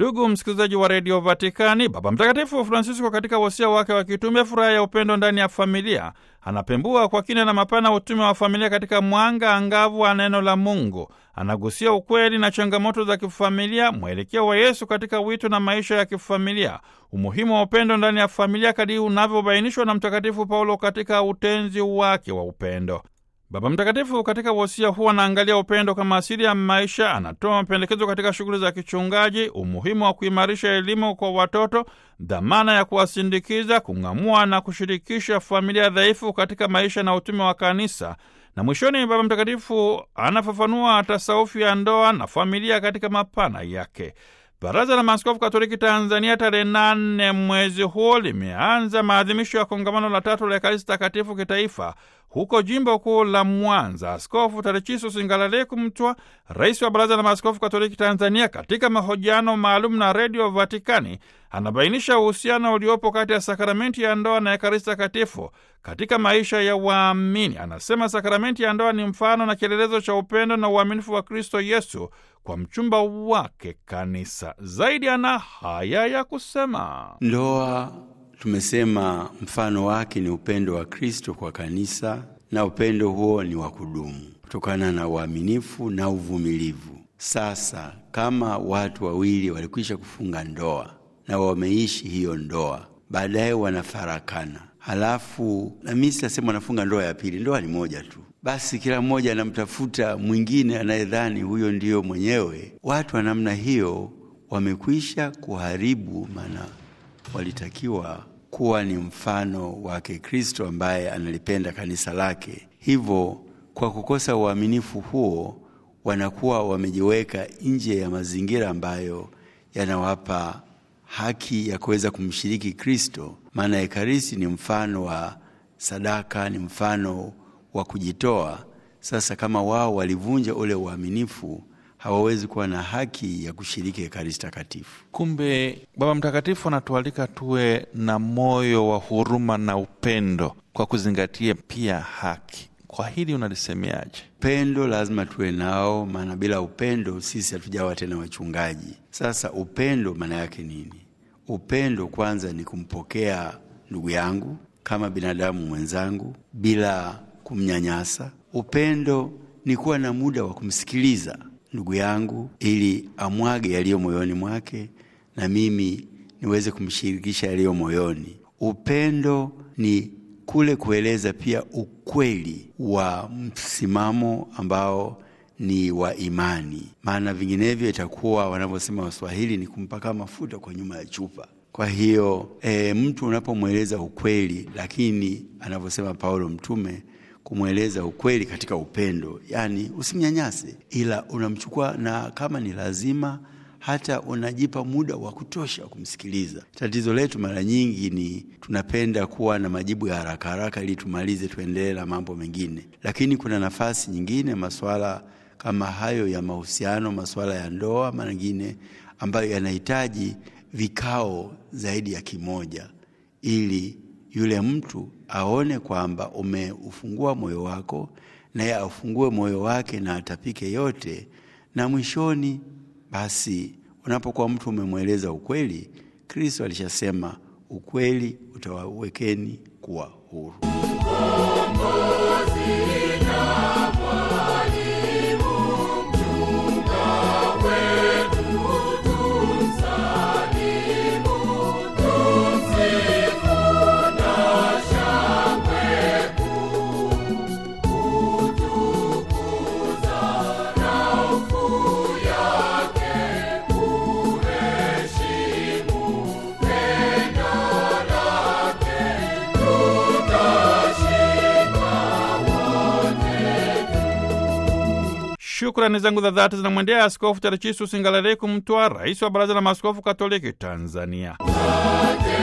Ndugu msikilizaji wa redio Vatikani, Baba Mtakatifu Francisco katika wosia wake wa kitume furaha ya upendo ndani ya familia anapembua kwa kina na mapana utume wa familia katika mwanga angavu wa neno la Mungu. Anagusia ukweli na changamoto za kifamilia, mwelekeo wa Yesu katika wito na maisha ya kifamilia, umuhimu wa upendo ndani ya familia kadiri unavyobainishwa na Mtakatifu Paulo katika utenzi wake wa upendo. Baba Mtakatifu katika wosia huu anaangalia upendo kama asili ya maisha. Anatoa mapendekezo katika shughuli za kichungaji, umuhimu wa kuimarisha elimu kwa watoto, dhamana ya kuwasindikiza, kung'amua na kushirikisha familia dhaifu katika maisha na utume wa Kanisa, na mwishoni, Baba Mtakatifu anafafanua tasaufu ya ndoa na familia katika mapana yake. Baraza la Maaskofu Katoliki Tanzania tarehe nane mwezi huu limeanza maadhimisho ya kongamano la tatu la Ekaristi Takatifu kitaifa huko jimbo kuu la Mwanza. Askofu Tadechiso Singalaleku Mtwa, rais wa Baraza la Maaskofu Katoliki Tanzania, katika mahojiano maalum na Redio Vatikani anabainisha uhusiano uliopo kati ya sakramenti ya ndoa na Ekaristi Takatifu katika maisha ya waamini. Anasema sakramenti ya ndoa ni mfano na kielelezo cha upendo na uaminifu wa Kristo Yesu kwa mchumba wake Kanisa. Zaidi ana haya ya kusema: ndoa tumesema mfano wake ni upendo wa Kristo kwa kanisa, na upendo huo ni wa kudumu kutokana na uaminifu na uvumilivu. Sasa kama watu wawili walikwisha kufunga ndoa na wameishi hiyo ndoa, baadaye wanafarakana, halafu na mimi sitasema wanafunga ndoa ya pili, ndoa ni moja tu, basi kila mmoja anamtafuta mwingine anayedhani huyo ndiyo mwenyewe. Watu wa namna hiyo wamekwisha kuharibu, maana walitakiwa kuwa ni mfano wake Kristo ambaye analipenda kanisa lake. Hivyo kwa kukosa uaminifu huo, wanakuwa wamejiweka nje ya mazingira ambayo yanawapa haki ya kuweza kumshiriki Kristo, maana Ekaristi ni mfano wa sadaka, ni mfano wa kujitoa. Sasa kama wao walivunja ule uaminifu hawawezi kuwa na haki ya kushiriki Ekaristi Takatifu. Kumbe Baba Mtakatifu anatualika tuwe na moyo wa huruma na upendo kwa kuzingatia pia haki. Kwa hili unalisemeaje? Upendo lazima tuwe nao, maana bila upendo sisi hatujawa tena wachungaji. Sasa upendo maana yake nini? Upendo kwanza ni kumpokea ndugu yangu kama binadamu mwenzangu bila kumnyanyasa. Upendo ni kuwa na muda wa kumsikiliza ndugu yangu ili amwage yaliyo moyoni mwake na mimi niweze kumshirikisha yaliyo moyoni. Upendo ni kule kueleza pia ukweli wa msimamo ambao ni wa imani, maana vinginevyo itakuwa wanavyosema Waswahili ni kumpaka mafuta kwa nyuma ya chupa. Kwa hiyo e, mtu unapomweleza ukweli, lakini anavyosema Paulo mtume kumweleza ukweli katika upendo, yaani usimnyanyase, ila unamchukua na kama ni lazima hata unajipa muda wa kutosha kumsikiliza. Tatizo letu mara nyingi ni tunapenda kuwa na majibu ya haraka haraka ili tumalize, tuendelee na mambo mengine, lakini kuna nafasi nyingine, masuala kama hayo ya mahusiano, masuala ya ndoa mengine ambayo yanahitaji vikao zaidi ya kimoja ili yule mtu aone kwamba umeufungua moyo wako, naye aufungue moyo wake na atapike yote, na mwishoni basi, unapokuwa mtu umemweleza ukweli, Kristo alishasema ukweli utawawekeni kuwa huru. Shukrani zangu za dhati zinamwendea Askofu Tadechiso Singalaleku Mtwa, rais wa Baraza la Maaskofu Katoliki Tanzania.